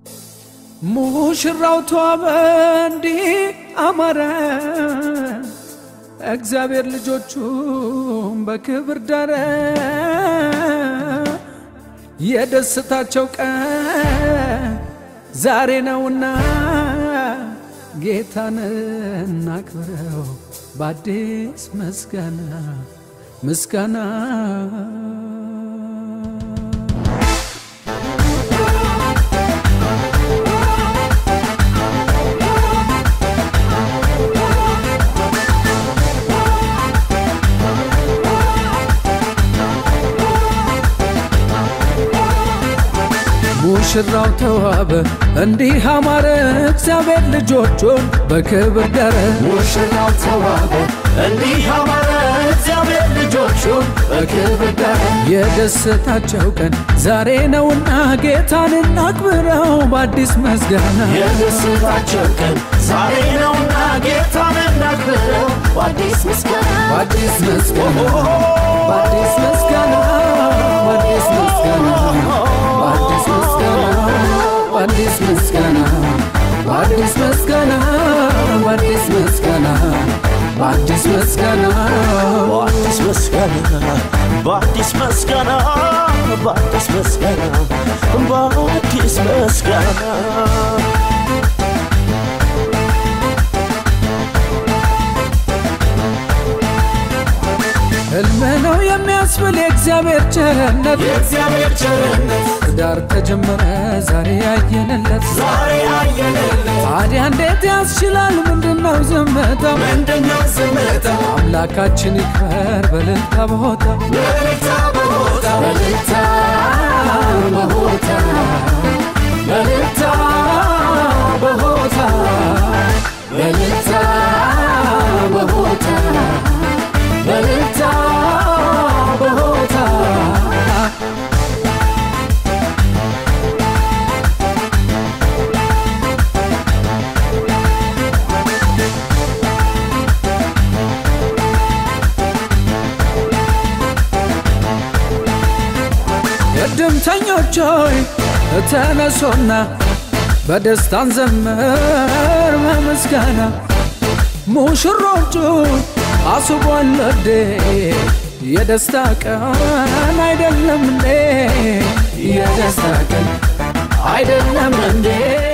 ሙሽራው ተዋበ እንዲህ አማረ፣ እግዚአብሔር ልጆቹን በክብር ዳረ። የደስታቸው ቀን ዛሬ ነውና ጌታን እናክብረው በአዲስ ምስጋና ምስጋና ሙሽራው ተዋበ እንዲህ አማረ፣ እግዚአብሔር ልጆቹን በክብር ዳረ። ሙሽራው ተዋበ እንዲህ አማረ፣ እግዚአብሔር ልጆቹን በክብር ዳረ። የደስታቸው ቀን ዛሬ ነውና ጌታን እናክብረው በአዲስ ምስጋና የደስታቸው ቀን ዛሬ ነውና ጌታን እናክብረው በአዲስ ምስጋና በአዲስ ምስጋና በአዲስ ምስጋና በአዲስ ምስጋና በአዲስ ምስጋና በአዲስ ምስጋና በአዲስ ምስጋና በአዲስ ምስጋና በአዲስ ምስጋና በአዲስ ምስጋና በአዲስ ምስጋና በአዲስ ምስጋና በአዲስ ምስጋና ሕልም ነው የሚያስብል የእግዚአብሔር ቸርነት የእግዚአብሔር ቸርነት ትዳር ተጀመረ ዛሬ ያየንለት ዛሬ አየንለት ታዲያ እንዴት ያስችላል ምንድነው ዝምታ ምንድነው ዝምታ አምላካችን ይክበር በልልታ በሆታ በልታ በቦታ በልልታ በሆታ በልልታ በሆታ በልልታ በሆታ በልልታ በሆታ እድምተኞች ሆይ ተነሶና በደስታን ዘምር በምስጋና ሙሽሮቹ አስቧል ወዴ የደስታ ቀን አይደለም እንዴ የደስታ ቀን አይደለም እንዴ